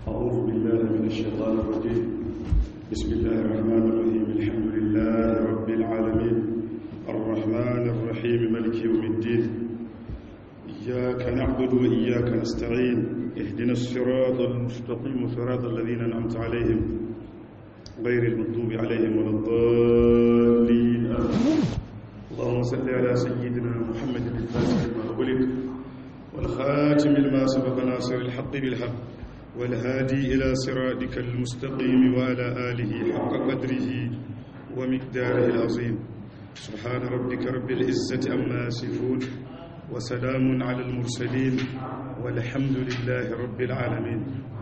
أعوذ بالله من الشيطان الرجيم بسم الله الرحمن الرحيم الحمد لله رب العالمين الرحمن الرحيم ملك يوم الدين إياك نعبد وإياك نستعين اهدنا الصراط المستقيم صراط الذين أنعمت عليهم غير المغضوب عليهم ولا الضالين آمين اللهم صل على سيدنا محمد الفاتح لما أغلق والخاتم لما سبق ناصر الحق بالحق والهادي إلى صراطك المستقيم وعلى آله حق قدره ومقداره العظيم سبحان ربك رب العزة أما يصفون وسلام على المرسلين والحمد لله رب العالمين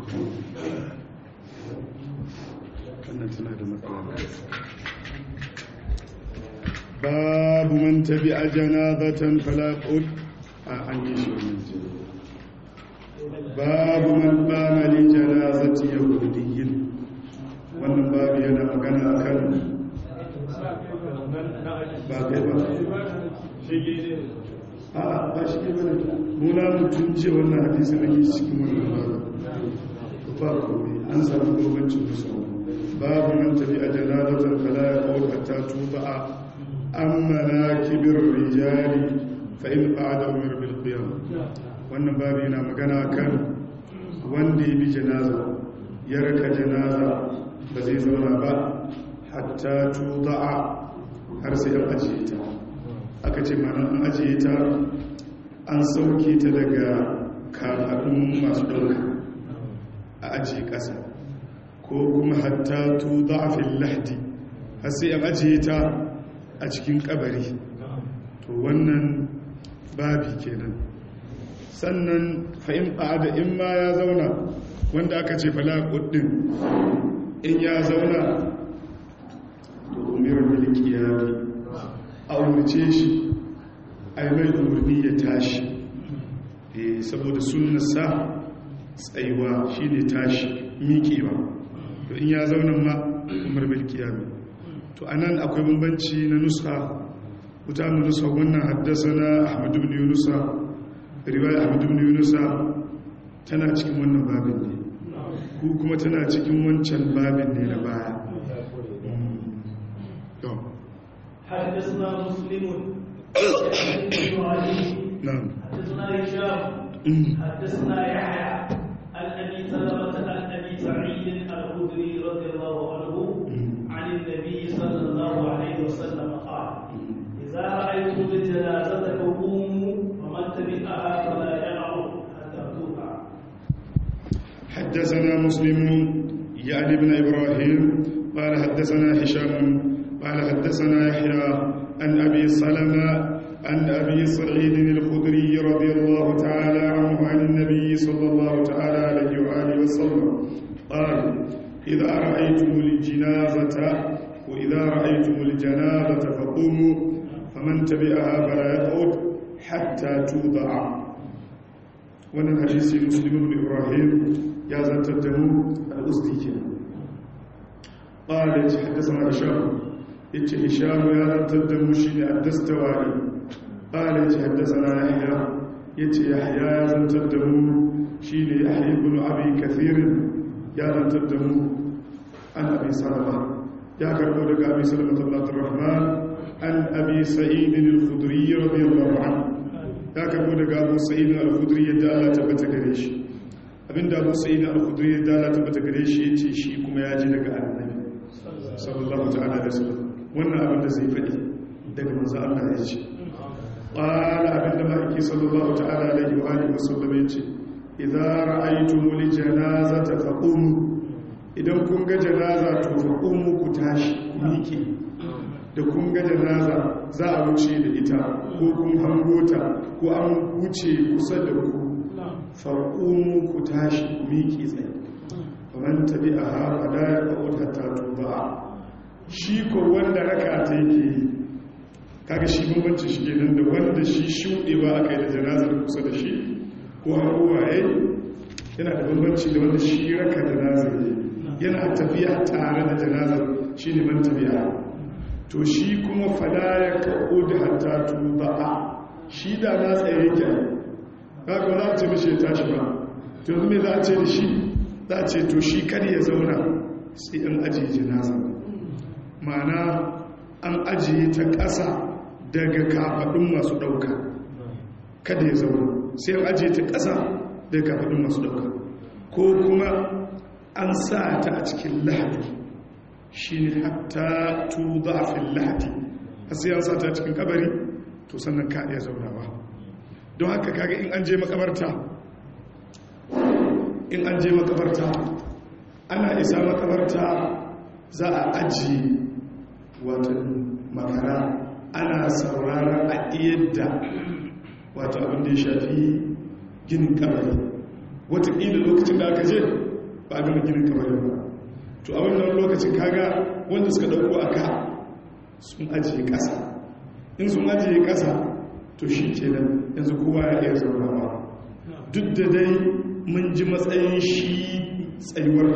باب من تبع جنابة فلا قل أن يشعر من جنابة babu man bama li janazati yahudiyyin wannan babu yana magana akan ba kai ba a ba shi ne bane muna mutum ce wannan hadisi na ke cikin wannan babu ba kome an samu gobancin musu babu man tafi a janazatan fala ya kawo hatta tuba a amma kibir rijali fa in qa'ada umar bil qiyam wannan babu yana magana kan wanda ya bi janaza ya raka janaza ba zai zauna ba hatta tuda'a har sai an ajiye ta aka ce mana an ajiye ta an sauke ta daga kafaɗin masu ɗauka a ajiye ƙasa ko kuma hatta tuda'a fil lahdi har sai an ajiye ta a cikin kabari to wannan babi kenan sannan fa'in da in ma ya zauna wanda aka ce falaƙuddin in ya zauna to umarar miliki ya fi a umarce shi a yi mai umarni ya tashi saboda sunansa tsayuwa shi ne tashi miƙewa to in ya zauna ma umar miliki ya fi to a nan akwai bambanci na nusa mutanen nusa wannan haddasa na ahmadu bin yunusa riwaya abu ibn yunusa tana cikin wannan babin ne ku kuma tana cikin wancan babin ne na baya حدثنا مسلم نعم حدثنا هشام حدثنا يحيى عن ابي سلمه عن ابي سعيد الخدري رضي الله عنه عن النبي صلى الله عليه وسلم قال اذا رايتم الجنازه فقوموا ومن تبعها فلا يعرف حتى توقع حدثنا مسلم يعني ابن إبراهيم قال حدثنا هشام قال حدثنا يحيى عن أبي سلمة عن أبي سعيد الخدري رضي الله تعالى عنه عن النبي صلى الله تعالى عليه وآله وسلم قال إذا رأيتم الجنازة وإذا رأيتم الجنازة فقوموا فمن تبعها فلا يقعد حتى توضع wannan hadisi muslim ibn ibrahim ya zantar da mu al-usti kenan qala ya haddathana hisham yace hisham ya zantar da mu shine ad-dastawari qala ya haddathana yahya yace yahya ya zantar da mu shine yahya ibn abi kathir ya zantar da mu an abi salama ya karbo daga abi salama abdurrahman an abi sa'id al-khudri radiyallahu anhu ya karbo daga abu sa'id al-khudri yadda Allah tabbata gare shi abinda abu sa'id al-khudri yadda Allah tabbata gare shi yace shi kuma ya ji daga annabi sallallahu ta'ala alaihi wasallam wannan abin da zai faɗi daga manzo Allah ya ce qala abinda ma'aiki sallallahu ta'ala alaihi wa alihi wasallam yace idza ra'aytumul janazata faqumu idan kun ga janaza to faqumu ku tashi ku miƙe da kun ga janaza za a wuce da ita ko kun hango ta ko an wuce kusa da ku farƙumu ku tashi ku miƙe tsaye kamar tabi a haɓa da ya ƙa'uta ta tuba shi ko wanda raka ta yake yi kaga shi bambanci shi ke nan da wanda shi shuɗewa aka yi da janazar kusa da shi ko hango waye yana da bambanci da wanda shi raka janazar yana tafiya tare da janazar shi ne man tabi'a to shi kuma fada ya kaɓo da hatta tuba'a shi da na tsaye yake kaga za a ce mishi ya tashi ba to yanzu me za a ce da shi za a ce to shi kar ya zauna sai an ajiye jinaza ma'ana an ajiye ta ƙasa daga kafaɗin masu ɗauka kada ya zauna sai an ajiye ta ƙasa daga kafaɗin masu ɗauka ko kuma an sa ta a cikin lahadi shi ne hatta tu zafin lahadi a sai an sa ta cikin kabari to sannan ka iya zaunawa don haka kaga in an je makabarta in an je makabarta ana isa makabarta za a ajiye watan makara ana sauraron a yadda wato abin da ya shafi ginin kabari watakila lokacin da aka je ba a gama ginin kabari ba to a wannan lokacin kaga wanda suka dauko a ka sun ajiye kasa in sun ajiye kasa to shi kenan yanzu kowa ya iya zaunawa duk da dai mun ji matsayin shi tsayuwar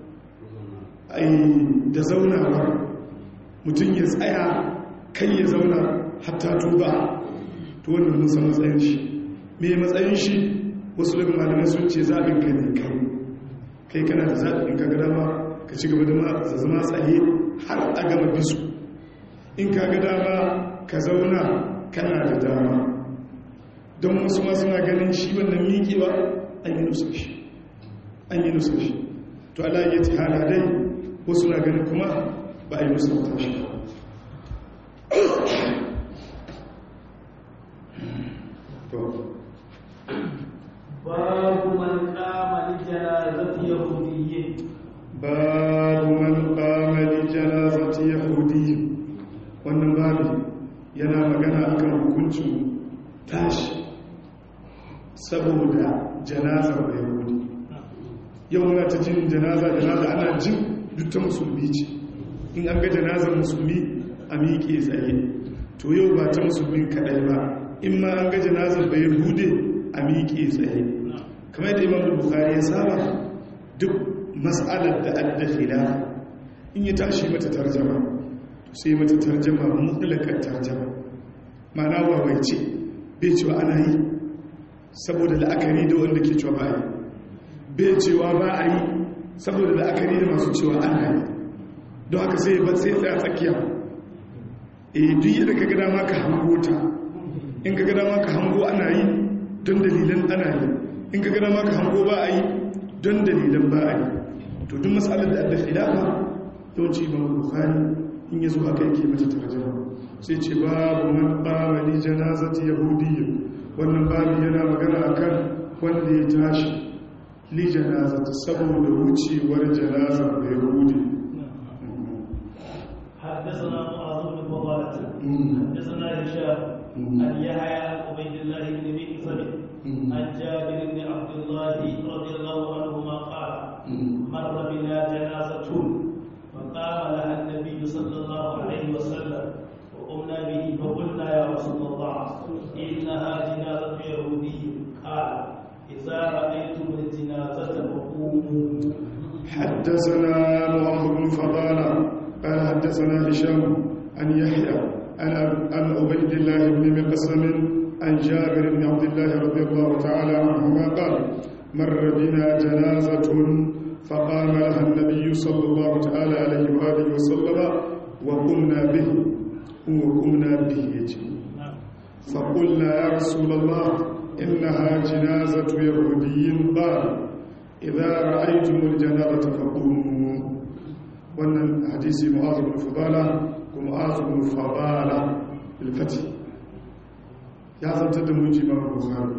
da zaunawar mutum ya tsaya kai ya zauna hatta tuba to wannan mun san matsayin shi me matsayin shi wasu daga malamai sun ce zaɓin ka ne kai kai kana da zaɓin ka gada ma ka ci gaba da zama tsaye har a gama bisu in ka ga dama ka zauna kana da dama don wasu ma suna ganin shi wannan miƙewa an yi nusa shi an yi nusa shi to ala yi ta hala dai wasu na ganin kuma ba a yi nusa ta shi babu man kama li janazati yahudiyyin babu man kama li janazati yahudiyyin wannan babu yana magana akan hukuncin tashi saboda janazar da yahudi yau muna ta jin janaza janaza ana jin duk ta musulmi ce in an ga janazar musulmi a miƙe tsaye to yau ba ta musulmin kaɗai ba in ma an ga janazar da yahudi a miƙe tsaye kamar yadda imam da bukari ya saba duk mas'alar da adda khilafa in ya tashi mata tarjama sai mata tarjama mutlakar tarjama ma'ana wawaice bai cewa ana yi saboda la'akari da wanda ke cewa ba a yi bai cewa ba a yi saboda la'akari da masu cewa ana yi don haka sai ba sai tsaya tsakiya e duk yadda ka gada maka hango ta in ka gada maka hango ana yi don dalilan ana yi in ka gada maka hango ba a yi don dalilan ba a yi to duk matsalar da adda khilafa yawanci ba bukhari in yazo haka yake mata tarjuma sai ce babu man qama li janazati yahudiyyin wannan babu yana magana akan wanda ya tashi li janazati saboda wucewar janazar da yahudi حدثنا معاذ بن فضالة حدثنا هشام عن يحيى عن عبيد الله بن مكسب عن جابر بن عبد الله رضي الله عنهما قال مر بنا جنازة فقام لها النبي صلى الله عليه وسلم وقمنا به فقلنا يا رسول الله إنها جنازة يهودي قال إذا رأيتم الجنازة فقوموا حدثنا معاذ بن فضالة قال حدثنا هشام عن يحيى عن عن عبيد الله بن مقسم عن جابر بن عبد الله رضي الله تعالى عنهما قال مر بنا جنازة فقام لها النبي صلى الله تعالى عليه وآله وسلم وقمنا به وقمنا به يجي فقلنا يا رسول الله إنها جنازة يهودي قال إذا رأيتم الجنازة فقوموا wannan hadisi mu'azu bin fadala ko mu'azu bin fadala bilfati ya zantar da muji ma bukhari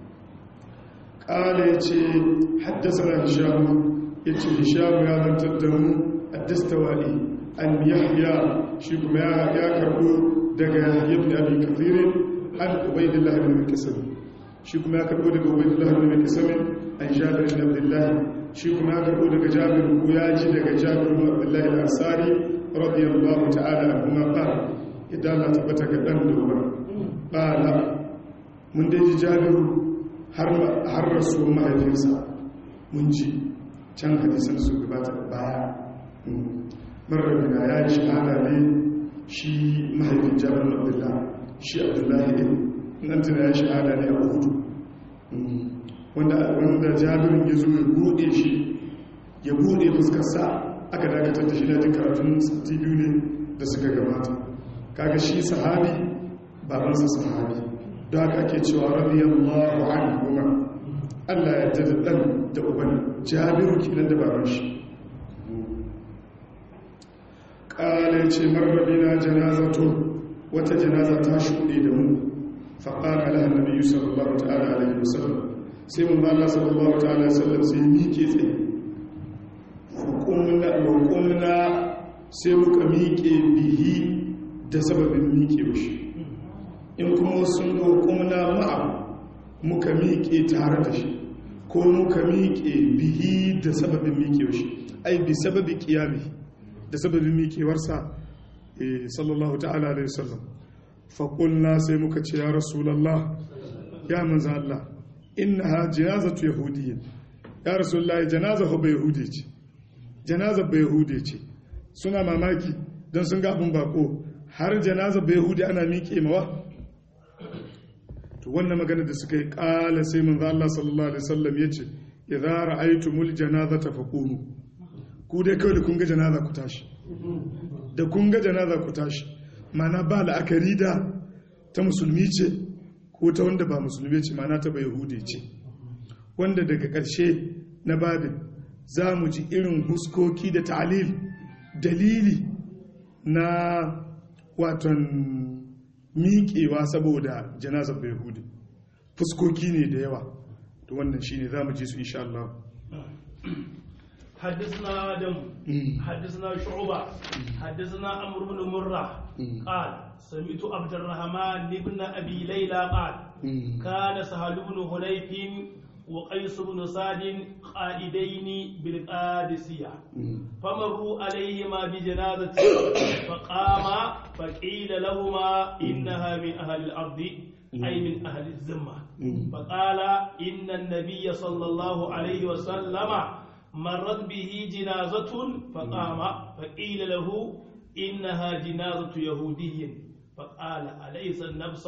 kala yace haddathana hisham yace hisham ya zantar da mu ad-dastawali an yahya shi kuma ya ya karbo daga yahya ibn abi kathir an ubaydillah ibn kasab shi kuma ya karbo daga ubaydillah ibn kasab an jabir ibn abdullah shi kuma ya karbo daga jabir ko ya ji daga jabir ibn abdullahi al-ansari radiyallahu ta'ala anhu qala idan la tabbata ga dan dora qala mun dai ji jabir har har rasul mahaifinsa mun ji can hadisan su gabata baya marrabina ya yi shahada ne shi mahaifin jabir ibn abdullahi shi abdullahi ne nan tana ya shahada ne a hudu wanda wanda jabirin ya zo ya bude shi ya bude fuskarsa aka dakatar da shi na jin karatun sati biyu ne da suka gabata kaga shi sahabi babansa sahabi don haka ake cewa radiyallahu anhu Allah ya jada dan da uban jabiru kenan da baban shi kala ce marrabina janazatu wata janaza ta shuɗe da mu faƙara lahan nabi sallallahu ta'ala alaihi wasallam sai mun ba Allah sallallahu ta'ala alaihi wasallam sai miƙe tsaye hukumna sai muka miƙe bihi da sababin miƙe shi in kuma sun hukumna ma'a muka miƙe tare da shi ko muka miƙe bihi da sababin miƙe shi ai bi sababi ƙiyami da sababin miƙewarsa sallallahu ta'ala alaihi wasallam faƙulna sai muka ce ya rasulallah ya manza Allah innaha janazatu yahudiyya ya rasulallah janaza ba yahudi ce janaza ba yahudi ce suna mamaki don sun ga abin bako har janaza ba yahudi ana miƙe mawa to wannan magana da suka yi ƙala sai manzo Allah sallallahu alaihi wasallam yace idza ra'aytumul janazata faqumu ku dai kawai da kun ga janaza ku tashi da kun ga janaza ku tashi mana ba la'akari da ta musulmi ce ko ta wanda ba musulmi ce mana ta bai hude ce wanda daga ƙarshe na babin za mu ji irin huskoki da ta'alil dalili na watan miƙewa saboda janazar bai hude fuskoki ne da yawa to wannan shi ne za mu ji su insha Allah حدثنا آدم حدثنا شعبة حدثنا عمرو بن مرة قال سمعت عبد الرحمن بن أبي ليلى قال كان سهل بن هنيف وقيس بن سعد قائدين بالقادسية فمروا عليهما بجنازة فقاما فقيل لهما إنها من أهل الأرض أي من أهل الذمة فقال إن النبي صلى الله عليه وسلم مرت به جنازة فقام فقيل له إنها جنازة يهودي فقال أليس النفس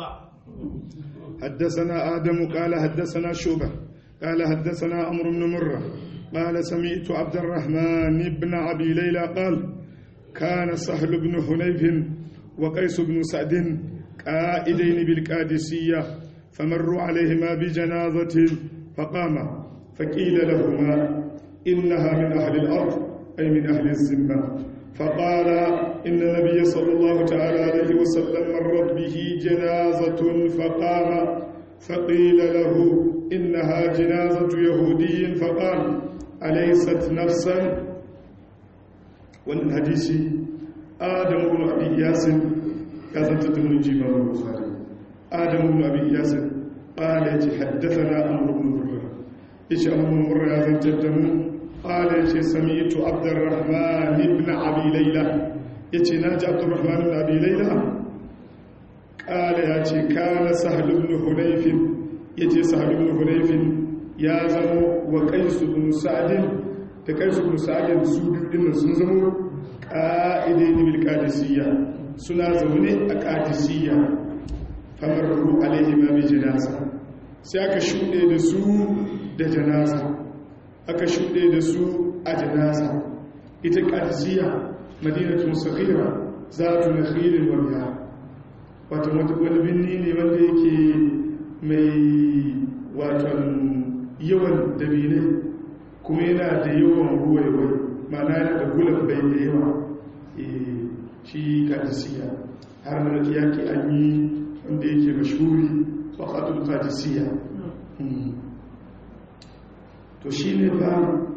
حدثنا آدم قال حدثنا شوبة قال حدثنا عمرو بن مرة قال سمعت عبد الرحمن بن أبي ليلى قال كان سهل بن حنيف وقيس بن سعد قائدين بالقادسية فمروا عليهما بجنازة فقام فقيل لهما إنها من أهل الأرض أي من أهل الذمة فقال إن النبي صلى الله تعالى عليه وسلم مرت به جنازة فقام فقيل له إنها جنازة يهودي فقال أليست نفسا والحديث آدم بن أبي ياسر كذا تتمنى جيمة البخاري آدم بن أبي ياسر قال حدثنا أمر بن مرة إيش أمر بن مرة يا زنتدمو قال يتي سمعت عبد الرحمن بن أبي ليلى يتي ناجي عبد الرحمن بن أبي ليلى قال يتي كان سهل بن حنيف يتي سهل بن حنيف يا زمو وقيس بن سعد da kaisu bin sa'adin su biyu din sun zamo ƙa'idai bil qadisiyya suna zaune a qadisiyya famarru alaihi ma bi janaza sai aka shuɗe da su da janaza aka shuɗe da su a janaza ita ƙadisiya madinatun sakhira za tu na khirin wariya wata wani binni ne wanda yake mai watan yawan dabinai kuma yana da yawan ruwaiwai mana yana da gulan bai da yawa shi ƙadisiya har na yaki an yi wanda yake mashuri faƙaɗin ƙadisiya to shi ne ba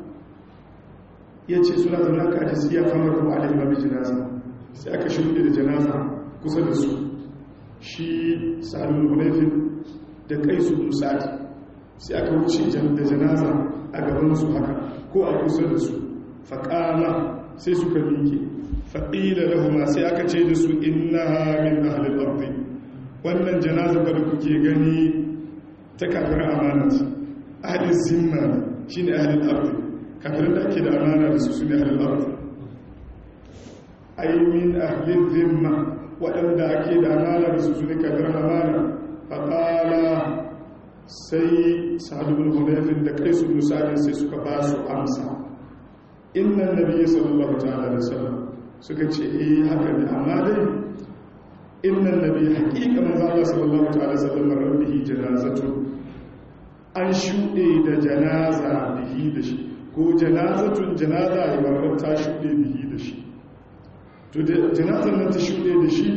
ya ce suna zaune ka da siya kamar ruwa alaihi mabi janaza sai aka shuɗe da janaza kusa da su shi sa'adun hunayfin da kai su musadi sai aka wuce da janaza a gaban su haka ko a kusa da su faƙala sai suka miƙe faɗila lahuma sai aka ce da su inna min ahlil ardi wannan janaza da kuke gani ta kafir amanat ahlil zimma shi ne ahalin arzi kafirin da ake da amana da su su ne ahalin arzi aimin ahalin zimma waɗanda ake da amana da su su ne kafirin amana faƙala sai sa'adun hunayfin da kai su musadin sai suka ba su amsa innan nabi sallallahu ta'ala da sallam suka ce eh haka ne amma dai innan nabi haƙiƙa manzo Allah sallallahu ta'ala sallam rabbihi janazatu an shuɗe da janaza bihi da shi ko janazatun janaza ibarar ta shuɗe bihi da shi to da janazan nan ta shuɗe da shi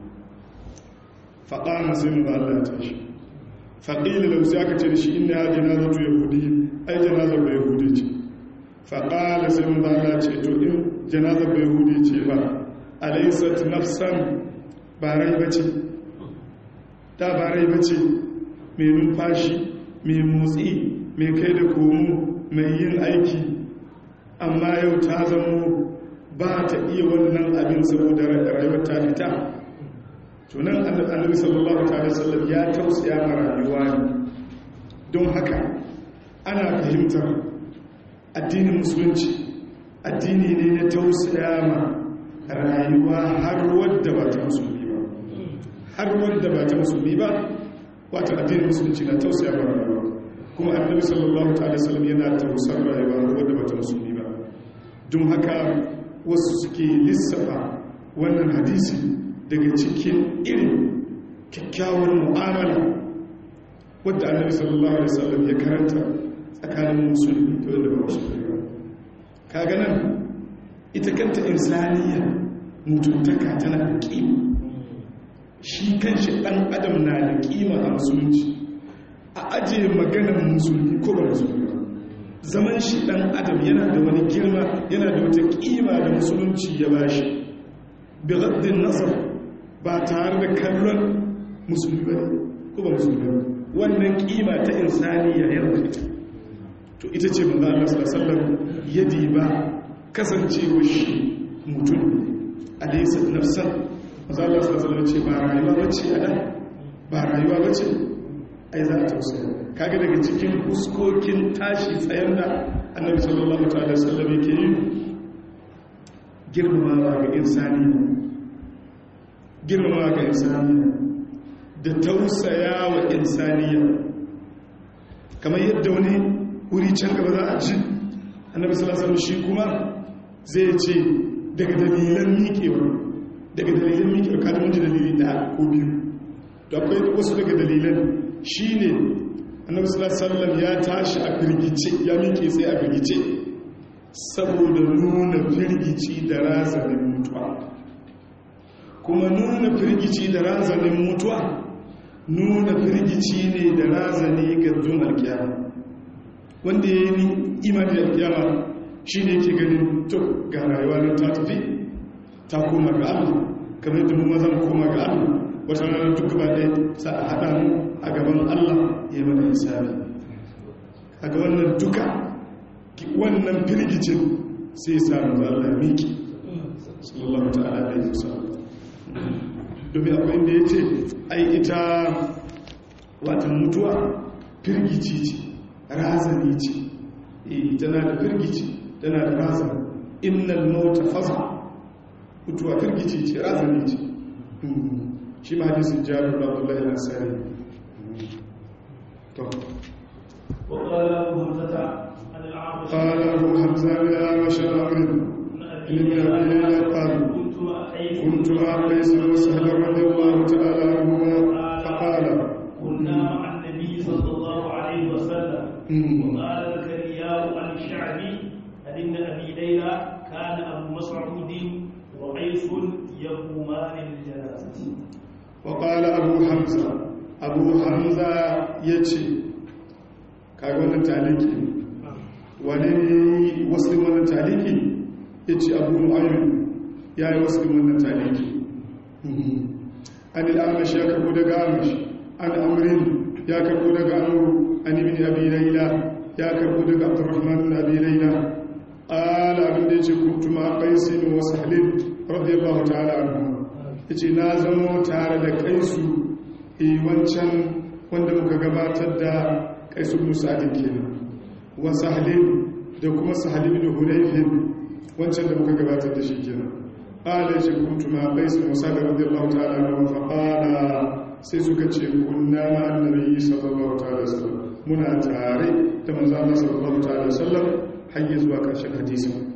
faƙa sai mu Allah ya tashi faƙila da sai aka ce da shi inna janazatu yahudi ai janazar ba yahudi ce faƙala sai mu Allah ce to in janazar ba yahudi ce ba alaysat nafsan ba rai bace ta ba rai bace mai numfashi mai motsi mai kai da komo mai yin aiki amma yau ta zamo ba ta iya wannan abin saboda rayuwar ta fita tunan annabi sallallahu alaihi wasallam ya tausaya ma rayuwa ne don haka ana fahimtar addinin musulunci addini ne na tausaya ma rayuwa har wadda ba ta musulmi ba har wadda ba ta musulmi ba wata addinin musulunci na tausaya ma rayuwa kuma annabi sallallahu alaihi wasallam yana tausar rayuwa har wadda ba ta musulmi ba don haka wasu suke lissafa wannan hadisi daga cikin irin kyakkyawar mu'amala wadda annabi sallallahu alaihi wasallam ya karanta tsakanin musulmi da wanda ba musulmi ba kaga nan ita kanta insaniya mutuntaka tana da kima shi kanshi dan adam na da kima a musulunci a ajiye maganar musulmi ko ba musulmi ba zaman shi dan adam yana da wani girma yana da wata kima da musulunci ya bashi bi gaddin nazar ba tare da kallon musulmi ba ko ba musulmi ba wannan kima ta insaniya yana ita to ita ce manzo Allah sallallahu alaihi wasallam yadi ba kasancewa shi mutum alaysa nafsan manzo Allah sallallahu alaihi wasallam ce ba rayuwa bace a dan ba rayuwa bace ai za a tausaya kaga daga cikin fuskokin tashi tsayen da annabi sallallahu alaihi wasallam yake yi girmamawa ga insani girmamawa ga insani da tausaya wa insaniya kamar yadda wani wuri can gaba za a ji annabi sallallahu alaihi shi kuma zai ce daga dalilan miƙewa daga dalilan miƙewa kada mun ji dalili da ko biyu da akwai wasu daga dalilan shine annabi sallallahu alaihi ya tashi a firgice ya miƙe sai a firgice saboda nuna firgici da razanin mutuwa kuma nuna firgici da razanin mutuwa nuna firgici ne da razani ga zuwan alkiyama wanda ya yi imani da alkiyama shi ne ke ganin to ga rayuwa nan ta tafi ta koma ga allah kamar yadda mu mazan koma ga allah wata ranar duk gaba ɗaya sa a haɗa mu a gaban Allah ya mana hisabi a ga wannan duka wannan firgicin sai samu da Allah miki sallallahu ta'ala alaihi wasallam domin akwai inda ya ce ai ita watan mutuwa firgici ce razani ce tana da firgici tana da razani innal mauta faza mutuwa firgici ce razani ce shi ma hadisin jabir abdullahi al-ansari to وقال أبو حمزة عن الأعمش قال ابو حمزه يا بشر امر ابن ابي قال كنت مع قيس كنت مع قيس وسهل رضي الله تعالى عنهما فقال كنا مع النبي صلى الله عليه وسلم مم. وقال زكريا عن الشعبي عن ابن ابي ليلى كان ابو مسعود وقيس يقومان للجنازه وقال ابو حمزه ابو حمزه يجي kaga wannan taliki wane ne wasu wannan taliki ya ce abu mu'ayyun ya yi wasu wannan taliki an al'amash ya karbo daga amash an amrin ya karbo daga amuru an ibn abi laila ya karbo daga abdurrahman ibn abi laila qala abin da yace kuntu ma qaisin wa sahlin radiyallahu ta'ala anhu yace na zamo tare da kaisu eh wancan wanda muka gabatar da kaisu ibn sa'id kenan wa sahlin da kuma sahlin ibn hunayfin wancan da muka gabatar da shi kenan qala yace kuntu ma qaisin wa sahlin radiyallahu ta'ala anhu fa qala sai suka ce kunna ma annabi sallallahu ta'ala wasallam muna tare da manzo Allah sallallahu ta'ala wasallam har zuwa karshen hadisi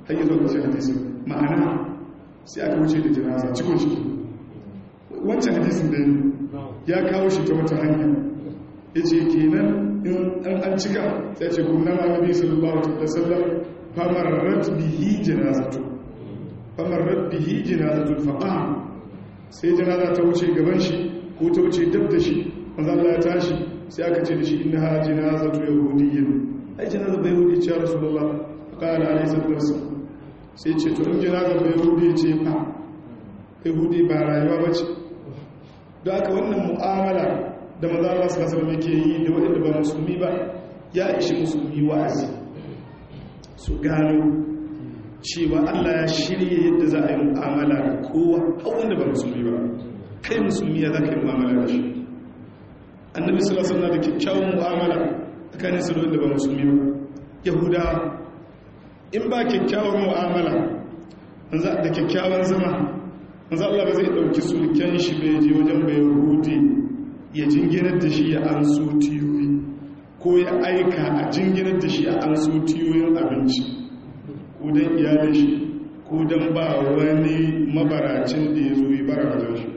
har yi zuwa hadisin ma'ana sai aka wuce da janaza cikon shi wancan hadisin da ya kawo shi ta wata hanya ya ce kenan in an an cika sai ce kuma na nabi sallallahu alaihi wasallam famarrat bihi janazatu famarrat bihi janazatu faqam sai janaza ta wuce gaban shi ko ta wuce dab da shi manzo Allah ya tashi sai aka ce da shi innaha janazatu yahudiyyin ai janaza bai yahudi ce rasulullah qala alaihi sallallahu sai ce to in janaza bai yahudi ce fa yahudi ba rayuwa bace don haka wannan mu'amala da maza Allah su kasar mai ke yi da waɗanda ba musulmi ba ya ishi musulmi wa'azi su gano cewa Allah ya shirya yadda za a yi mu'amala da kowa wanda ba musulmi ba kai musulmi ya za ka yi mu'amala da shi annabi sallallahu alaihi da kyakkyawan mu'amala tsakanin su da wanda ba musulmi ba yahuda in ba kyakkyawan mu'amala da kyakkyawan zama manzo Allah ba zai dauki sulken shi bai je wajen bai yahudi ya jinginar da shi ya an so tiyoyi ko ya aika a jinginar da shi a an so tiyoyin abinci ko don iyalin shi ko don ba wani mabaracin da ya zo yi bara wajen shi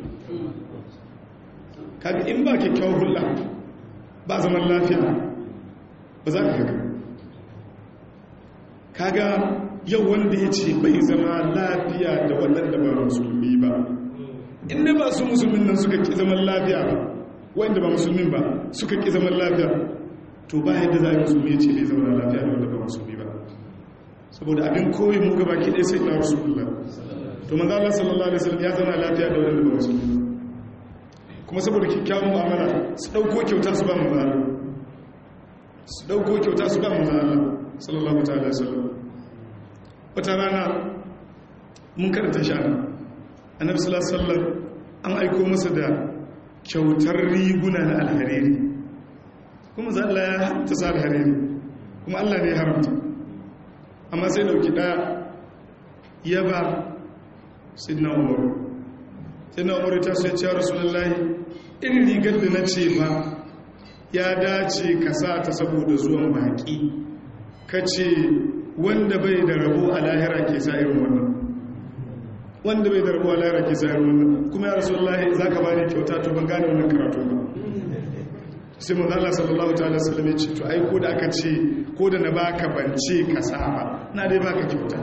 kaga in ba kyakkyawar hula ba zaman lafiya ba za ka haka kaga yau wanda ya ce bai zama lafiya da waɗanda ba musulmi ba inda ba su musulmin nan suka ki zaman lafiya ba wanda ba musulmin ba suka ki zaman lafiya to ba yadda za a yi musulmi ya ce bai zama lafiya da wanda ba musulmi ba saboda abin koyi mu gaba ki ɗaya sai na rasulullah to manzo Allah sallallahu alaihi wasallam ya zama lafiya da wanda ba musulmi ba kuma saboda kyakkyawan mu'amala su dauko kyauta su ba mu Allah su dauko kyauta su ba mu Allah sallallahu ta'ala wasallam wata rana mun karanta shana annabi sallallahu alaihi wasallam an aiko masa da kyautar riguna na alhariri kuma za Allah ya haramta sa alhariri kuma Allah ne ya haramta amma sai dauki daya ya ba sidna umar sidna umar ta sai ce rasulullahi irin rigar da na ce ba ya dace ka sa ta saboda zuwan baki ka ce wanda bai da rabo a lahira ke sa irin wannan wanda bai da rabo a lahira ke sa irin wannan kuma ya rasulullahi za ka bani kyauta to ban gane wannan karatu ba sai mun Allah sallallahu ta'ala sallam ya ce to ai ko da aka ce ko da na baka bance ka saba na dai baka kyauta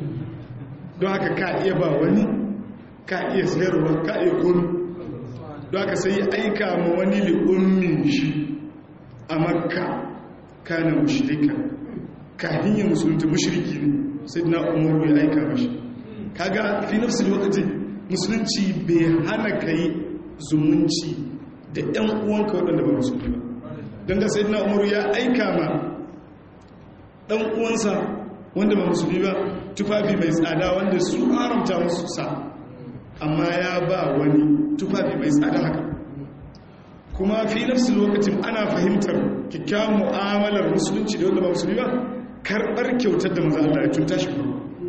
don haka ka iya ba wani ka iya sayarwa ka iya kunu don haka sai ya aika ma wani li'ummin shi a makka kana mushrika kafin ya musulunta mushriki ne sai na umaru ya aika mashi kaga fi nafsi lokaci musulunci bai hana kai zumunci da ‘yan uwanka waɗanda ba musulmi ba don ga sai na umaru ya aika ma ɗan uwansa wanda ba musulmi ba tufafi mai tsada wanda su haramta musu sa amma ya ba wani tufafi mai tsada haka kuma fi nafsi lokacin ana fahimtar kyakkyawan mu'amalar musulunci da wanda ba musulmi ba karɓar kyautar da maza Allah ya cuta shi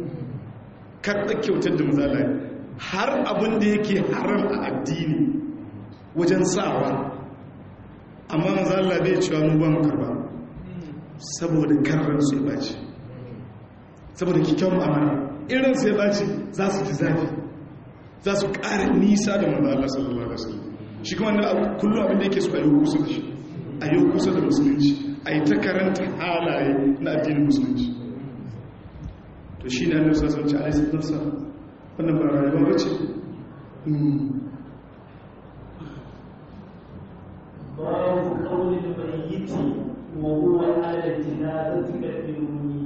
karɓar kyautar da maza Allah har abin da yake haram a addini wajen sawa amma maza Allah bai cewa mu ba mu karba saboda karran su ya baci saboda kikyon mu'amala irin su ya baci za su ji zafi za su ƙara nisa da maza Allah sallallahu alaihi wasallam shi kuma na kullum abin da yake so a yi kusa da shi a yi kusa da musulunci a yi ta karanta halaye na addinin musulunci to shi ne annabi sallallahu alaihi wasallam nafsa wannan ba rayuwa bace باب قول الميت وهو على الجنازة كالمؤمنين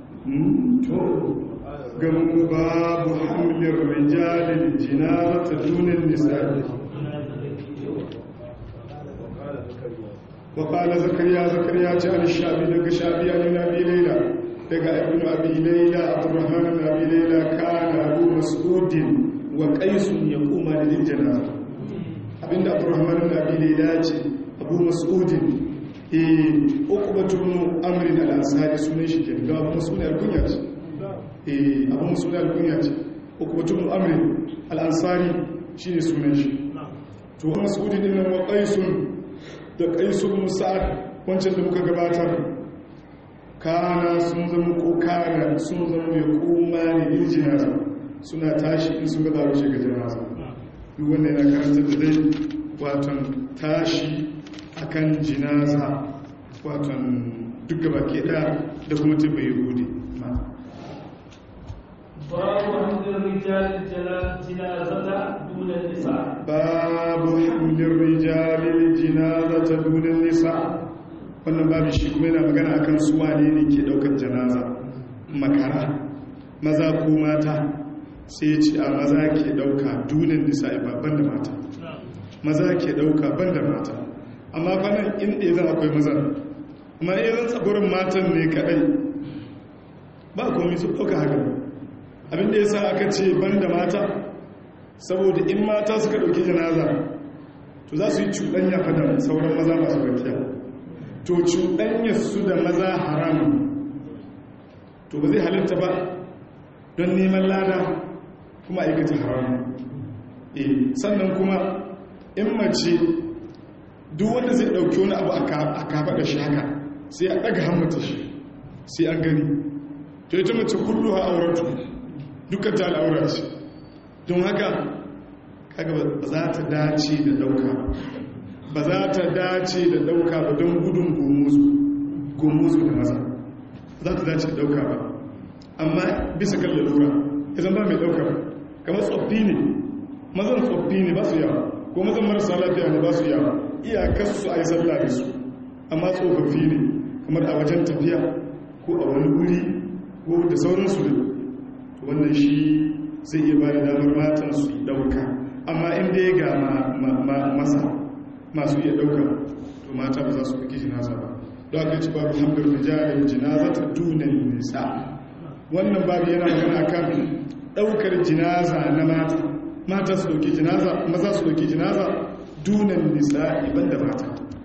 gamu babu hamlin rijalin jinarata dunin nisa'i وقال زكريا زكريا جاء الشعبي لك شعبي عن أبي ليلى لك ابن أبي ليلى عبد الرحمن بن أبي ليلى كان أبو مسعود وقيس يقوم للجنازة abin da abdurrahman da abi laila ce abu mas'udin eh ukbatu ibn amr al-ansari sunan shi ke ga abu mas'ud al-kunya ce eh abu mas'ud al-kunya ce ukbatu ibn amr al-ansari shine sunan shi to mas'udin din wa qaisun da qaisu ibn sa'ad wancan da muka gabatar kana sun zama ko kana sun zama ya kuma ne bil jinaza suna tashi in sun ga zaro shiga jinaza duk wanda yana karanta da dai watan tashi akan jinaza watan duk gaba ke da da kuma tibba yahudi باب حمد الرجال الجنازة دون النساء باب حمل الرجال الجنازة دون النساء wannan babu shi kuma yana magana akan su wane ne ke daukar janaza makara maza ko mata sai ce a maza ke dauka dunin nisa babban da mata maza ke dauka ban da mata amma fanan in idan akwai maza amma idan tsagurin matan ne kadai ba komi su dauka haka abinda ya sa aka ce ban da mata saboda in mata suka dauki janaza to za su yi cuɗanya fada sauran maza masu rakiya to cuɗanya su da maza haramun to ba zai halitta ba don neman lada kuma aikata haramun e sannan kuma in mace duk wanda zai ɗauki wani abu a kafa da shi haka sai a ɗaga hammata shi sai an gani to ita mace kullu ha auratu dukkan ta al'aura ce don haka kaga ba za ta dace da dauka ba za ta dace da dauka ba don gudun gomuzu da maza za ta dace da dauka ba amma bisa kan lalura izan ba mai dauka ba kamar tsoffi ne mazan tsoffi ne ba su yawa ko mazan marasa lafiya ne ba su yawa iyakar su a yi sallah da su amma tsofaffi ne kamar a wajen tafiya ko a wani wuri ko da sauransu ne wannan shi zai iya ba da damar matan su yi dauka amma inda ya ga masa masu iya dauka to mata ba za su fi jinaza ba don aka ci babu hamdar rijalin jinaza ta dunan nisa wannan babu yana magana kan daukar jinaza na mata mata su dauki jinaza maza su dauki jinaza dunan nisa iban da mata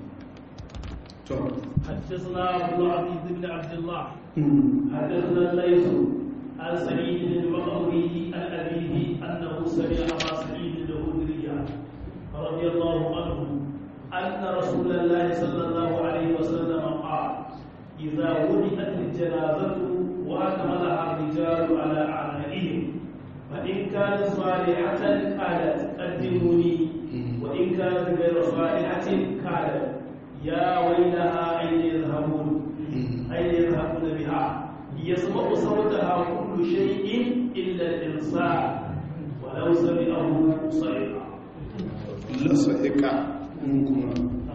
to حدثنا عبد العزيز بن عبد الله حدثنا الليث عن سعيد المقبري عن أبيه أنه سمع أبا سعيد الخدري رضي الله عنه أن رسول الله صلى الله عليه وسلم قال إذا وضعت الجنازة وأكملها الرجال على أعناقهم فإن كانت صالحة قالت قدموني وإن كانت غير صالحة قالت يا ويلها أين يذهبون أين يذهبون بها يسمع صوتها كل شيء إلا الإنسان ولو سمعه صيحة lasa'ika kuma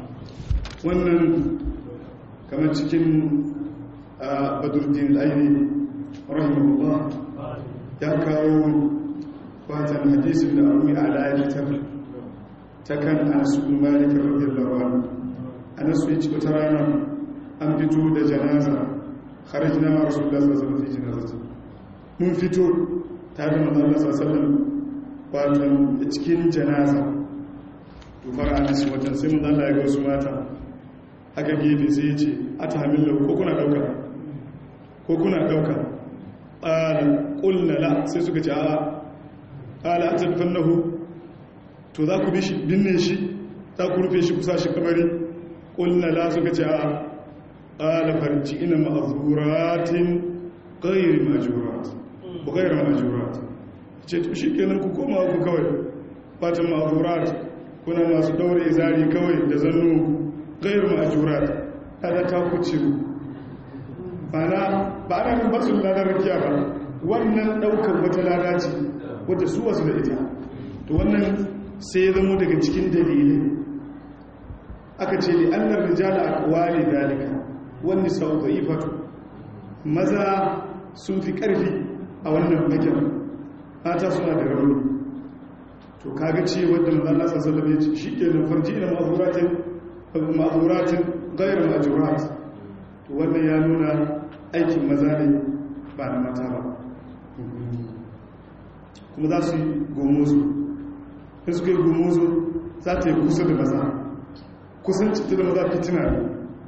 wannan kamar cikin badurdin aini rahimahullah ya kawo watan hadisin da abu a lalitar ta kan asu malikin radiyallahu anhu anasu ya ci wata rana an fito da janaza kharajna ma rasulullah sallallahu alaihi wasallam fi janazati mun fito tare da manzon Allah sallallahu alaihi wasallam wato cikin janaza to fara anas watan sai manzon Allah ya ga wasu mata haka gefe sai ya ce atahmillu ko kuna dauka ko kuna dauka qala qulna la sai suka ce a'a qala atadfannahu to za ku bi shi binne shi za ku rufe shi kusa shi kabari qulna la suka ce a'a qala farji ina ma'zuratin ghayr majrurat ko ghayr majrurat ce to shikenan ku koma ku kawai fatan ma'zurat kuna masu daure izari kawai da zannu ghayr majrurat kada ta ku ciru bana ba ana kan basu ladar rakiya ba wannan daukar wata lada ce wadda su wasu da ita to wannan sai ya zamo daga cikin dalilai aka ce li annar rijala aqwali dalika wani sau da ifatu maza sun fi ƙarfi a wannan fagen mata suna da rauni to kaga ce wadda maza Allah sassalame ce shi ke nan farji na ma'azuratin gairar majurat to wannan ya nuna aikin maza ne ba na mata ba kuma za su yi gomozo in suka yi gomozo za ta yi kusa da maza kusanci ta da maza fitina ne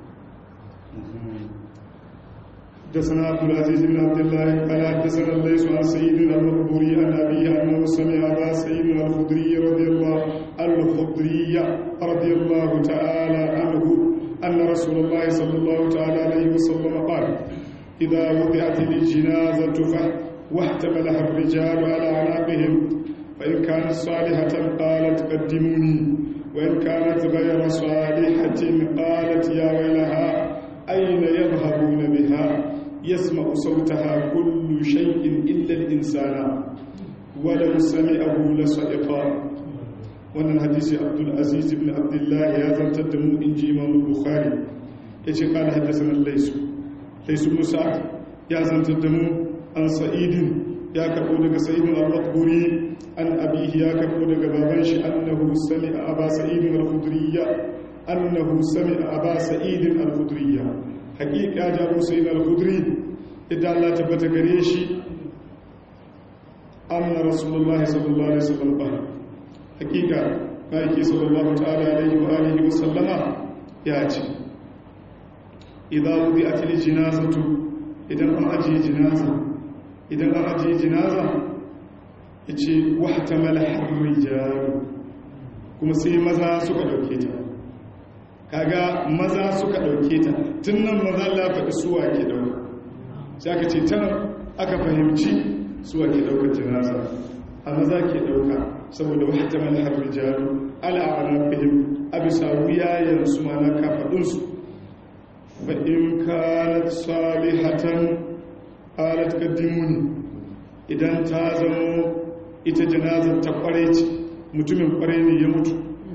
حدثنا عبد العزيز بن عبد الله قال حدثنا الليث عن سيدنا المقبوري عن ابيه انه سمع ابا سيدنا الخدري رضي الله الخدري رضي الله تعالى عنه ان رسول الله صلى الله تعالى عليه وسلم قال إذا وضعت الجنازة واحتملها الرجال على أعناقهم فإن كانت صالحة قالت قدموني وإن كانت غير صالحة قالت يا ويلها أين يذهبون بها يسمع صوتها كل شيء إلا الإنسان ولو سمعه لصدقا wannan hadisi abdul aziz ibn abdullah ya zantar da mu inji imam bukhari yace qala haddathana laysu laysu musa ya zantar da mu an sa'idin ya karbo daga sa'idin al-raqburi an abihi ya karbo daga baban shi annahu sami'a aba sa'idin al-khudriyya annahu sami'a aba sa'idin al-khudriyya haqiqa da abu sa'id al-khudri idan Allah tabbata gare shi anna rasulullahi sallallahu alaihi wasallam ba haqiqa baiki sallallahu ta'ala alaihi wa alihi wa sallama ya ce idan wudi'at al-janazatu idan an ajiye jinaza idan an ajiye jinaza ya ce wata malahar jaru kuma sai maza suka dauke ta kaga maza suka dauke ta tun nan maza lafaɗi suwa ke dauka sai aka ce can aka fahimci suwa ke daukar jinaza a maza ke dauka saboda wata malahar jaru ala a fahim a bisa wuyayensu ma na kafaɗinsu fa'in kanat salihatan alat kaddimuni idan ta zamo ita janazar ta kware ce mutumin kware ne ya mutu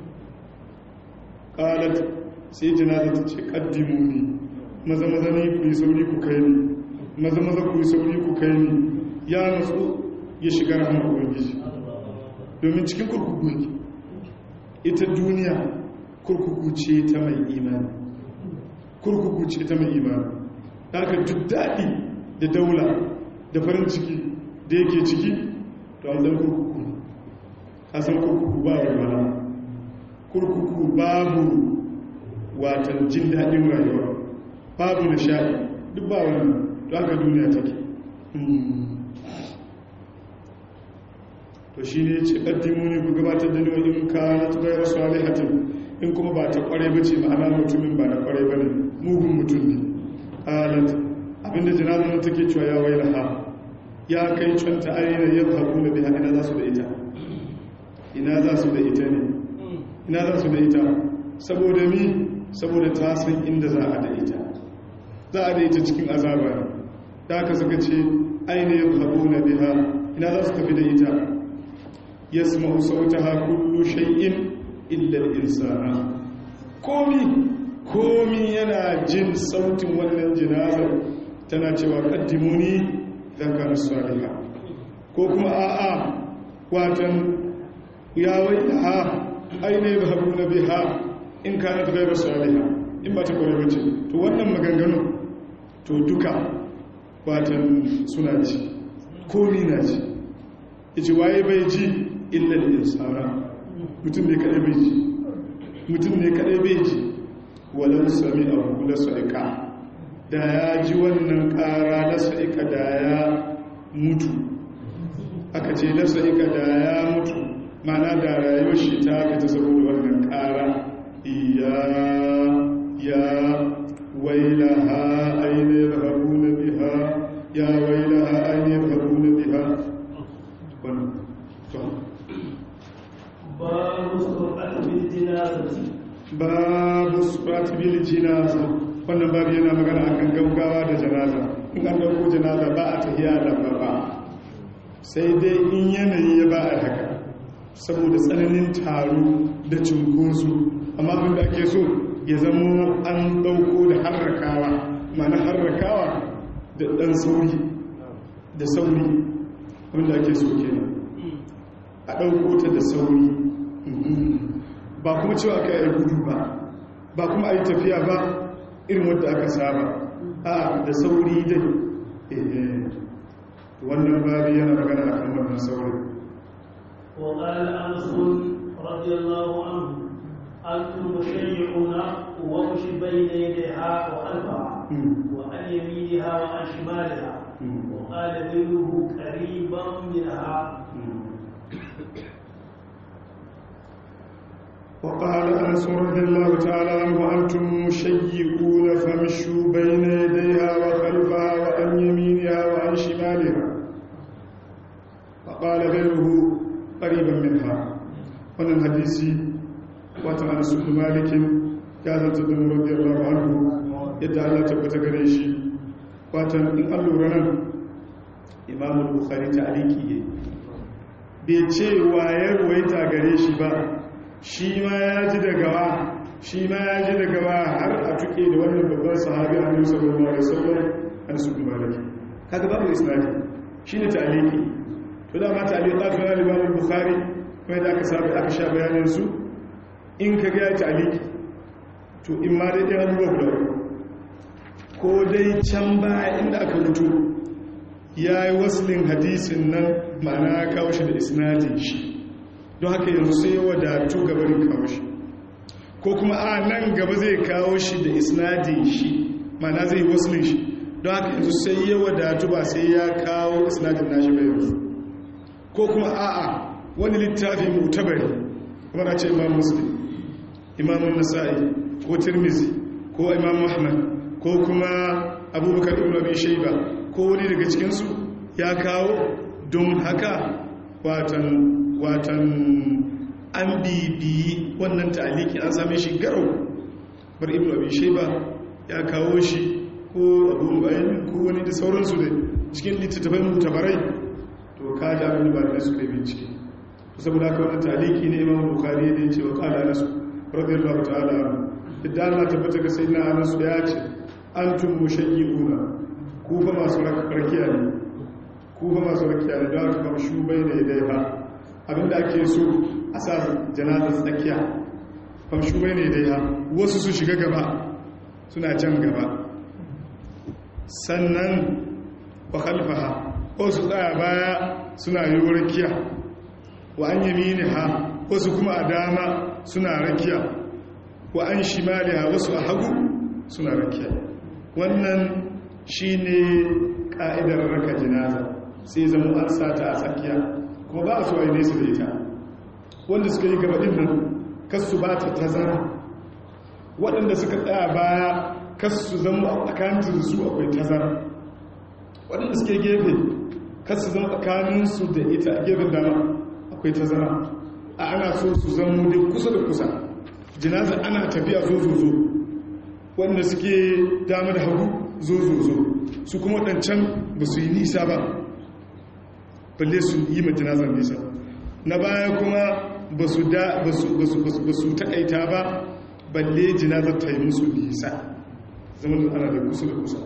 ƙalat sai janazar ta ce kaddimuni maza maza ne ku yi sauri ku kai ni maza maza ku yi sauri ku kai ni ya natsu ya shiga rahama ubangiji domin cikin kurkuku ne ita duniya kurkuku ce ta mai imani kurkuku ce ta mai imani haka duk daɗi da daula da farin ciki da yake ciki to an zan kurkuku a san kurkuku ba walwala kurkuku babu watan jin daɗin rayuwa babu nishaɗi duk ba wannan to haka duniya take to shi ne ce ƙaddimu ne ku gabatar da niwa in ka na tukai rasu alihatin in kuma ba ta ƙware ba ce ma'ana mutumin ba na ƙware ba ne mugun mutum ne alat abinda jinazar nan take cewa ya waila ha ya kai canta aina ya haɗu da biya ina za su da ita ina za su da ita ne ina za su da ita saboda mi saboda ta san inda za a da ita za a da ita cikin azaba ne da aka suka ce aina ya haɗu na biya ina za su tafi da ita ya sama sauta ha kullu shay'in illa insana komi komi yana jin sautin wannan jinazar tana cewa kaddimuni idan kana saliha ko kuma a'a watan ya waiha aina yadhhabuna biha in kanat ghayra saliha in ba ta kore bace to wannan maganganu to duka watan suna ji komi na ji yace waye bai ji illa al-insana mutum ne kadai bai ji mutum ne kadai bai ji walau sami'ahu la sa'ika da ya ji wannan ƙara na sa'ika da ya mutu aka ce na sa'ika da ya mutu mana da rayuwar shi ta fita saboda wannan ƙara iya ya waila ha ainihin rabu na biha ya waila ha ainihin rabu na biha babu sur'at bil jinazati babu surat bil jinaza wannan babu yana magana akan gaugawa da janaza in an dauko janaza ba a tahiya da ba sai dai in yanayi ya ba a haka saboda tsananin taro da cunkoso amma abin da ake so ya zamo an dauko da harrakawa mana harrakawa da dan sauri da sauri abin da ake so kenan a dauko ta da sauri ba kuma cewa ka yi gudu ba ba kuma a yi tafiya ba irin wadda aka saba a da sauri dai wannan babu yana magana a kan wannan sauri وقال أنس رضي الله عنه أنتم مشيعون وامشي بين يديها وخلفها وعن يمينها وعن شمالها وقال ذله قريبا منها وقال أنس رضي الله تعالى عنه أنتم مشيئون فامشوا بين يديها وخلفها وعن يمينها وعن شمالها فقال غيره قريبا منها wannan hadisi wata ana su malikin ya zanta da radiyallahu anhu yadda Allah tabbata gare shi watan in an lura nan Imam Bukhari ta aliki bai ce waye ruwaita gare shi ba shi ma ya ji daga wa shi ma ya ji daga wa har a tuke da wannan babban sahabi Annabi sallallahu alaihi wasallam an su maliki kaga babu isnadi shine ta aliki to da ma ta aliki ta Imam Bukhari kuma da aka sabu aka sha bayanin su in ka ga ta aliki to in ma dai ɗaya abubuwa guda ko dai can baya inda aka mutu ya yi waslin hadisin nan ma'ana ya kawo shi da isnadin shi don haka yanzu sai wadatu gabarin kawo shi ko kuma a nan gaba zai kawo shi da isnadin shi ma'ana zai waslin shi don haka yanzu sai ya wadatu ba sai ya kawo isnadin nashi bai yanzu ko kuma a'a wani littafi mutabari kuma na ce imam muslim imamun nasa'i ko tirmizi ko imam ahmad ko kuma abubakar ibn abi shayba ko wani daga cikinsu ya kawo don haka watan watan an bibiyi wannan ta'aliki an same shi garau bar ibn abi shayba ya kawo shi ko abu bayan ko wani da sauransu da cikin littattafai mutabarai to ka da abin ba da su kai bincike saboda haka wannan ta'aliki ne imam bukhari ne ce wa qala nasu radiyallahu ta'ala idan Allah tabbata ga sayyidina Anas ya ce antum mushayyi'una ku fa masu rakiya ne ku fa masu rakiya ne da aka kama shubai da idai ha abinda ake so a sa janazar tsakiya fam shubai ne idai ha wasu su shiga gaba suna can gaba sannan wa khalfaha ko su tsaya baya suna yi rakiya wa an yaminiha wasu kuma a dama suna rakiya wa an shimaliha wasu a hagu suna rakiya wannan shine ka'idar raka jinaza sai zama an sata a tsakiya kuma ba a so a nesa da ita wanda suka yi gaba nan kasu ba ta tazara waɗanda suka tsaya baya kasu zama a tsakanin su akwai tazara waɗanda suke gefe kasu zama tsakaninsu da ita a gefen dama akwai tazara a ana so su zama dai kusa da kusa jinaza ana tafiya zo zo zo wanda suke dama da hagu zo zo zo su kuma waɗancan ba su yi nisa ba balle su yi ma jinazar nisa na baya kuma ba su taƙaita ba balle jinazar ta yi musu nisa zama da ana da kusa da kusa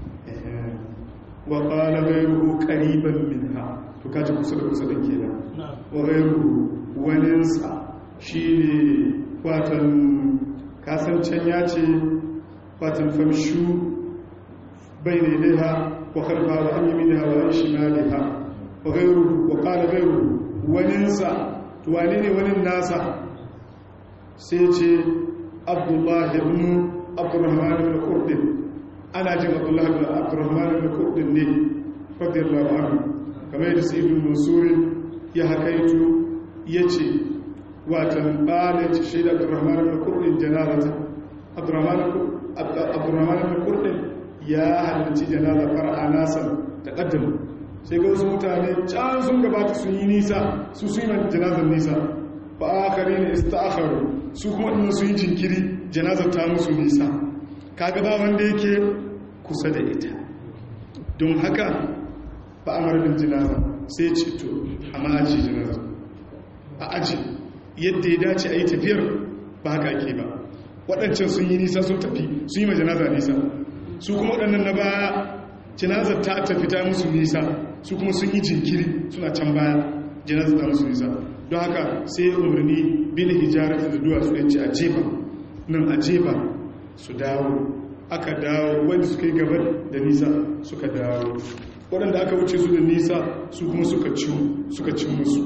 wa ƙala gairu ƙariban min ha to kaji kusa da kusa da ke nan wa gairu waninsa shi ne watan kasancen ya ce watan famshu bai ne dai ha wa karfa wa an yi mini hawa an shi na ha wa gairu wa ƙala gairu waninsa to wane ne wanin nasa sai ce abdullahi ibn abdurrahman ibn kurdin ana jin abdullahi ibn abdurrahman ibn kurdin ne radiyallahu anhu kamar yadda sai ibn mansurin ya hakaitu ya ce watan ɓane ce shaida abdurrahman ibn kurdin janazata abdurrahman ibn kurdin ya halarci janaza fara nasan da ƙaddam sai ga wasu mutane can sun gabata sun yi nisa su su yi mai janazar nisa ba a kare ne ista'akharu su kuma ɗin su yi jinkiri janazar ta musu nisa kaga ba wanda yake kusa da ita don haka ba a marabin janaza sai ce to a ma'aji janaza a aji yadda ya dace a yi tafiyar ba haka ake ba waɗancan sun yi nisa sun tafi sun yi ma janaza nisa su kuma waɗannan na baya janazar ta tafi ta musu nisa su kuma sun yi jinkiri suna can baya janazar ta musu nisa don haka sai umarni bin hijarar da duwatsu ya ce a jefa nan a jefa su dawo aka dawo wanda suka yi gabar da nisa suka dawo waɗanda aka wuce su da nisa su kuma suka ci musu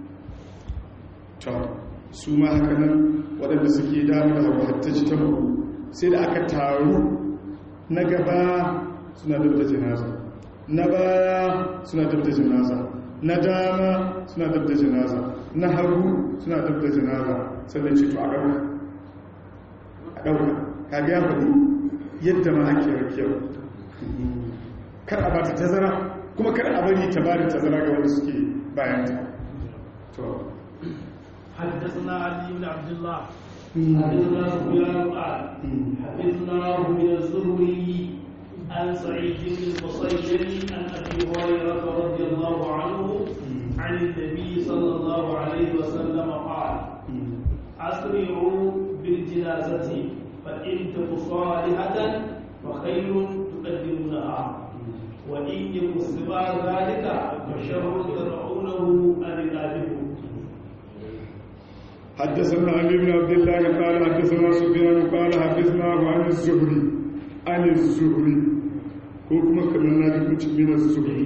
ta su ma haka nan waɗanda suke damu da hawa hatta ci ta sai da aka taru na gaba suna dabda jinaza na baya suna dabda jinaza na dama suna dabda jinaza na hagu suna dabda jinaza sannan ce to a ɗauka a ɗauka kaga ya faɗi yadda ma ake rakiyar kar a ba ta tazara kuma kar a bari ta ba da tazara ga wanda suke bayan ta to حدثنا علي بن عبد الله حدثنا سفيان قال حدثناه من الزهري عن سعيد بن المسيب عن ابي هريره رضي الله عنه عن النبي صلى الله عليه وسلم قال اسرعوا بالجنازه فان تك صالحه فخير تقدمونها وان يكن سوى ذلك فشر تدعونه عن رقابكم حدثنا علي بن عبد الله قال حدثنا سفيان قال حدثنا عن الزهري عن الزهري ko kuma kamar na ji kuci min az-zuhri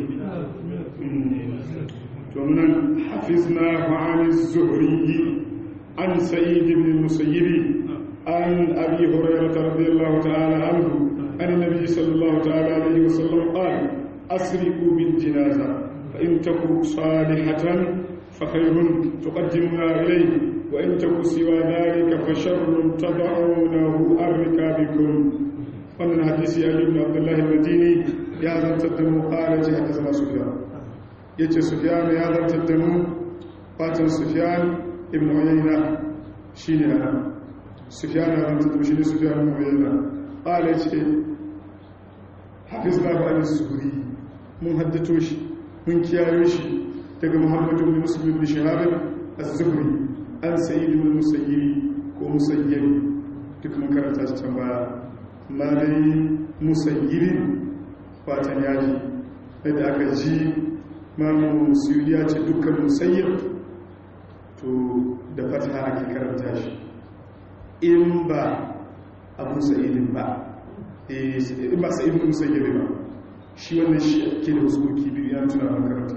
to nan hafizna an az-zuhri an sa'id ibn musayyib an abi hurairah radiyallahu ta'ala anhu an nabi sallallahu ta'ala alayhi wa sallam qala asriqu bil janaza fa in taku salihatan fa khayrun tuqaddimuna ilayhi وإن تكن سوى ذلك فشر تضعونه أركابكم ومن حديث علي بن عبد الله المديني يا ذا تدمو قال حدثنا سفيان يجي سفيان يا ذا تدمو قاتل سفيان ابن عيينة شيني أنا سفيان يا ذا تدمو شيني سفيان ابن عيينة قال يجي حفظنا عن الزهري من هدتوش من كيايوش تقى محمد بن مسلم بن شهاب الزهري an sayi da musayyiri ko musayyiri duk mun karanta shi can baya ma dai musayyiri watan yaji yadda aka ji mamu suriya ce dukkan musayyir to da fata ake karanta shi in ba abu sayyidin ba in ba sayyidin musayyiri ba shi wannan shi ke da wasu koki biyu ya tuna makaranta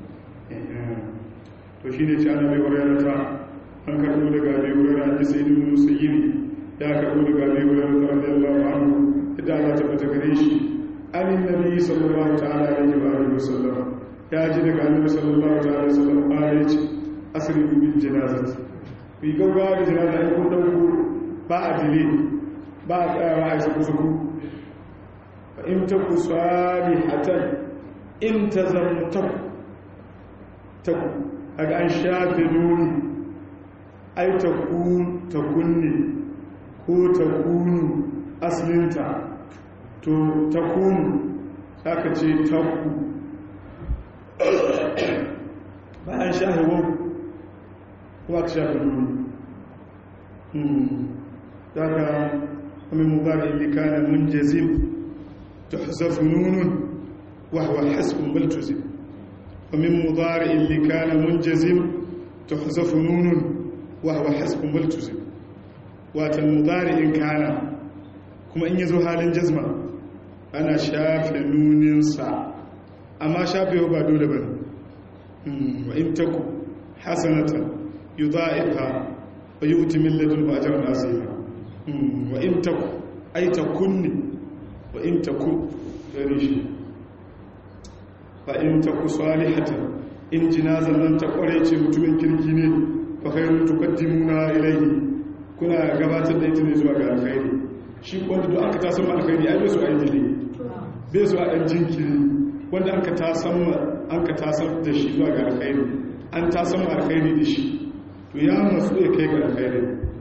to shi ne ce ana mai warayarta an karbo daga abi hurairah da sayyidin musayyib ya karbo daga abi hurairah radiyallahu anhu idan Allah ta fita gare shi anin nabi sallallahu ta'ala alaihi wa alihi wasallam ya ji daga annabi sallallahu ta'ala alaihi wasallam ya ce asrifu bil janazati bi gaggawa da janaza ai kun dauko ba a dile ba a tsayawa a cikin suku fa in taku salihatan in tazamtaku taku aga an shafe nuni ai ta kunne ko ta kunu aslinta to ta kunu aka ce ta ku bayan shahewar kuma ka shafi nuni daga wani mubarak ilikana mun jazim ta hasafi nunun wahawa hasbun baltuzim ومن مضارع اللي كان منجزم تحذف نون وهو حسب ملتزم وات المضارع كان كما ان يزو حالin jazma ana shafe nunin sa amma shafe ba dole bane wa in taku hasanatan yudha'ifha wa yu'ti min ladunhu ajran azima wa in taku ay takunni wa in taku rishi fa in taku salihatan in jinazan nan ta kware ce mutumin kirki ne fa khairun tuqaddimuna ilayhi kuna gabatar da ita ne zuwa ga alkhairi shi wanda duk aka tasan alkhairi ai bai su ai dile bai su a dan jinkiri wanda aka tasan an ka tasan da shi zuwa ga alkhairi an tasan alkhairi da shi to ya masu ya kai ga alkhairi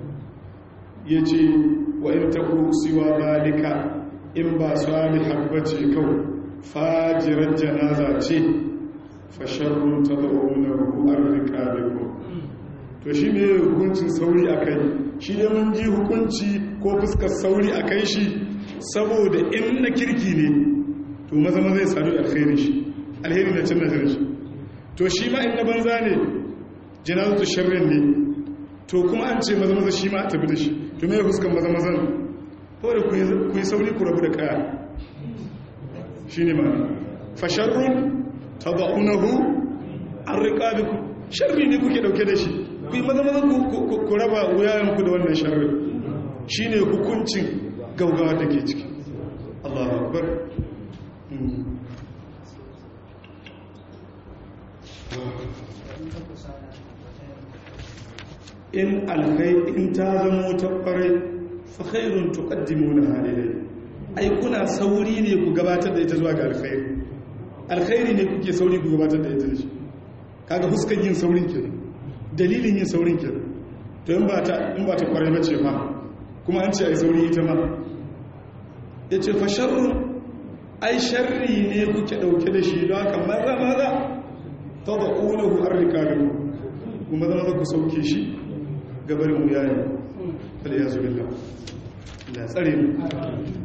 yace wa in taku siwa zalika in ba salihar bace kawai fajirar janaza ce fasharrun ta zaune an rika beko to shi ne hukuncin sauri a kai shi ne mun ji hukunci ko fuskar sauri a kai shi saboda in na kirki ne to maza maza ya sadu alheri shi alheri na cin nazarin shi to shi ma in na banza ne janazatu sharrin ne to kuma an ce maza maza shi ma a tafi da shi to me fuskar maza mazan ko da ku yi sauri ku rabu da kaya shi ne ma fasharrun ta za'unahu an riƙa biku sharri ne kuke ɗauke da shi ku yi maza-maza ku raba wuyayenku da wannan sharri shi ne hukuncin gaugawa da ke ciki Allah akbar in alkai in ta zamo ta ƙwarai fa khairun tuqaddimuna halilai ai kuna sauri ne ku gabatar da ita zuwa ga alkhairi alkhairi ne kuke sauri ku gabatar da ita da shi kaga fuskan yin saurin kenan dalilin yin saurin kenan to in ba ta in ba ta kwarai bace ma kuma an ce ai sauri ita ma yace fa sharru ai sharri ne kuke dauke da shi don haka maza maza tad'unahu arrikalu kuma zama ku sauke shi gabarin mu yayin fal yazu billah la tsare mu